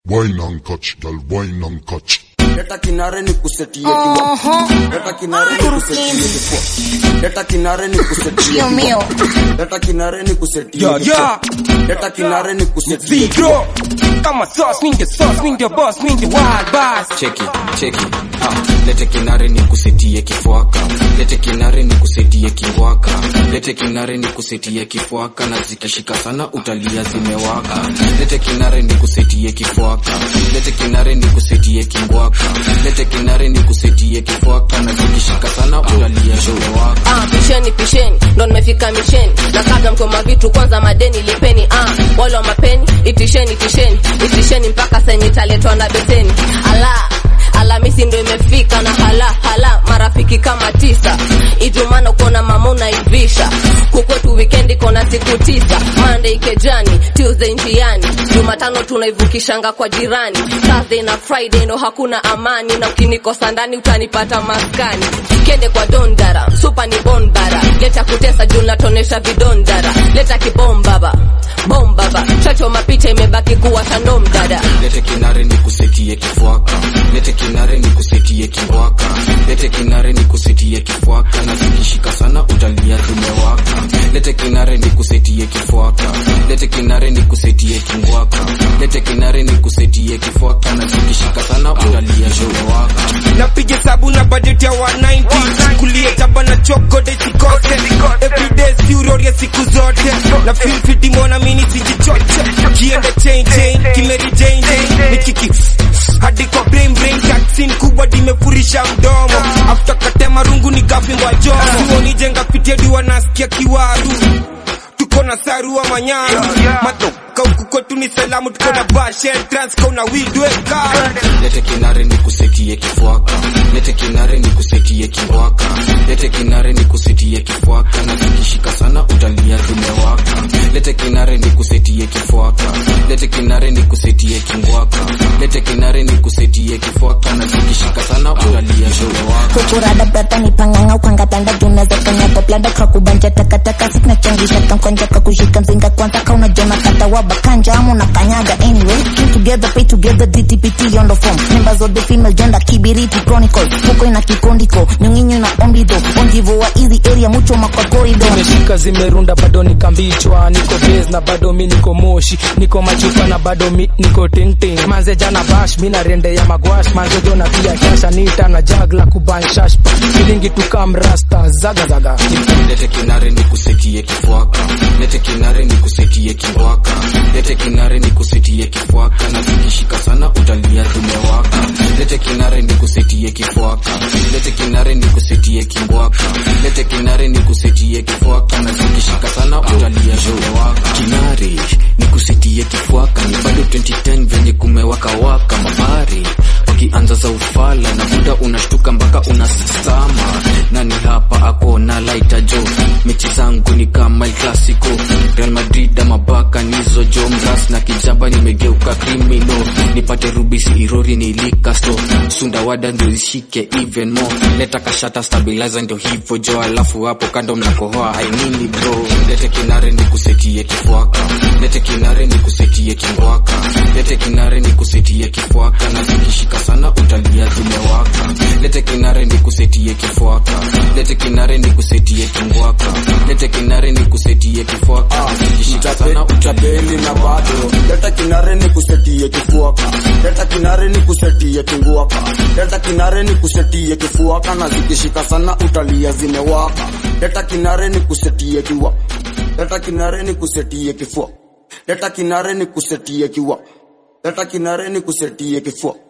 Wine and catch, girl, wine and catch. Leta kinare ni kusetie kiwa. Leta kinare ni kusetie kifua. Leta kinare ni kusetie Dios mío. Leta kinare ni kusetie Yeah, kifua. yeah. Leta kinare ni kusetie Zero. Kama sauce, mean the sauce, mean the boss, mean the wild boss. cheki cheki ah, lete kinare ni kusetie kifuaka lete kinare ni kusetie kiwaka lete kinare ni kusetie kifuaka na zikishika sana utalia zimewaka lete kinare ni kusetie kifuaka lete kinare ni kusetie kingwaka lete kinare ni kusetie kifuaka na zikishika sana utalia zimewaka Ah, pisheni pisheni ndo nimefika misheni na kabla mkoma vitu kwanza madeni lipeni ah, wale wa mapeni itisheni itisheni itisheni mpaka senye italetwa na beseni ala Alhamisi ndo imefika na hala hala marafiki kama tisa Ijumaa kuona mama unaivisha kukwetu wikendi kona siku tisa Monday kejani Tuesday njiani Jumatano tunaivukishanga kwa jirani Thursday na Friday ndo hakuna amani na ukinikosa ndani utanipata maskani Kende kwa dondara supa ni bondara leta kutesa juu natonesha vidondara leta kibombaba bombaba chacho mapita imebaki kuwa tando mdada lete kinare ni kusetie kifuaka lete kinare ni kusetie kiwaka lete kinare ni kusetie kifuaka na zikishika sana utalia zimewaka lete kinare ni kusetie kifuaka lete kinare ni kusetie kingwaka lete kinare ni kusetie kifuaka na zikishika sana utalia zimewaka napiga sabu na budget ya 190 kulia chapa na choko de sikose everyday siuroria siku zote na feel fit mbona mimi sijichoche kiende chain chain kimeri chain chain nikiki hadi kwa brain brain vaccine kubwa dimefurisha mdomo after katema rungu nikapingwa jomo sioni jenga fitia diwa nasikia kiwaru tuko na sarua manyaru matoka huku kwetu ni salamu tuko na bashel trans kona widweka lete kinare ni kusetie kifuaka lete kinare ni kusetie kiwaka lete kinare ni kusetie kifuaka na zikishika sana utalia zimewaka lete kinare ni kusetie kifuaka lete kinare ni kusetie kingwaka lete kinare ni kusetie kifuaka na zikishika sana utalia zimewaka kukurada brata ni panganga ukangatanda junaweza kanyaga blada kakubanja takataka sikna changisha kamkwanja kakushika mzinga kwanza kauna jona kata waba kanja amu na kanyaga anyway Came together pay together DTPT on the form members of the female gender kibiriti chronicle huko ina kikondiko nyunginyo na ombido onjivo wa hizi area mucho makwa corridor zimeshika zimerunda bado nikambichwa niko base na bado mi niko moshi niko machupa na bado mi niko tingting manze jana bash mi na rende ya magwash manze jona pia kasha nita na jagla kubanshash shilingi tukamrasta zaga zaga lete kinare ni kusetie kifuaka lete kinare ni kusetie kiwaka lete kinare ni kusetie kifuaka na zikishika sana utalia zimewaka lete kinare ni kusetie kifuaka lete kinare ni kusetie kingwaka lete kinare ni kusetie kifuaka na zikishika sana utalia zimewaka kinare ni kusetie kifuaka ni bado 2010 venye kumewaka waka mabari wakianza za ufala na muda unashtuka mpaka unasama nani hapa ako na laita jo mechi zangu ni kama El Clasico Real Madrid ama baka nizo jo mras na kijaba nimegeuka krimino nipate rubisi irori nilikasto sundawada ndio ishike even more leta kashata stabilizer ndio hivyo jo alafu hapo kando mnakohoa ainini bro lete kinare ni kusetie kifuaka lete kinare ni kusetie kingwaka lete kinare ni kusetie kifuaka na zikishika sana utalia zimewaka lete kinare ni kusetie kifuaka lete kinare ni kusetie kingwaka lete kinare ni kusetie kifuaka na zikishika sana utalia Utapeli na bado leta kinare ni kusetie kifuaka leta kinare ni kusetie kinguaka leta kinare ni kusetie kifuaka na zikishika sana utalia zimewaka leta kinare ni kusetie kiwa leta kinare ni kusetie kifua leta kinare ni kusetie kiwa leta kinare ni kusetie kifua